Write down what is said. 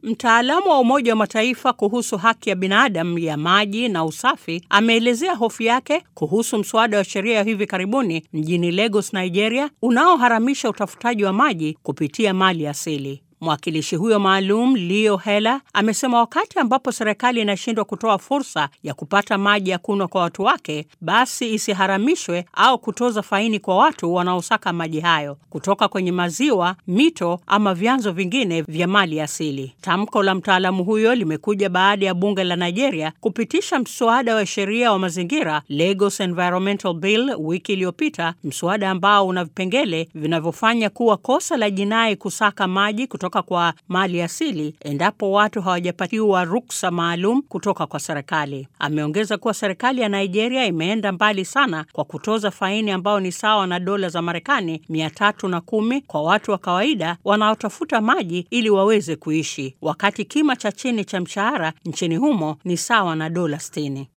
Mtaalamu wa Umoja wa Mataifa kuhusu haki ya binadamu ya maji na usafi ameelezea hofu yake kuhusu mswada wa sheria ya hivi karibuni mjini Lagos, Nigeria, unaoharamisha utafutaji wa maji kupitia mali asili. Mwakilishi huyo maalum Leo Hela amesema wakati ambapo serikali inashindwa kutoa fursa ya kupata maji ya kunywa kwa watu wake, basi isiharamishwe au kutoza faini kwa watu wanaosaka maji hayo kutoka kwenye maziwa, mito ama vyanzo vingine vya mali asili. Tamko la mtaalamu huyo limekuja baada ya bunge la Nigeria kupitisha mswada wa sheria wa mazingira Lagos Environmental Bill wiki iliyopita, mswada ambao una vipengele vinavyofanya kuwa kosa la jinai kusaka maji kutoka kwa mali asili endapo watu hawajapatiwa ruksa maalum kutoka kwa serikali. Ameongeza kuwa serikali ya Nigeria imeenda mbali sana kwa kutoza faini ambayo ni sawa na dola za Marekani mia tatu na kumi kwa watu wa kawaida wanaotafuta maji ili waweze kuishi, wakati kima cha chini cha mshahara nchini humo ni sawa na dola sitini.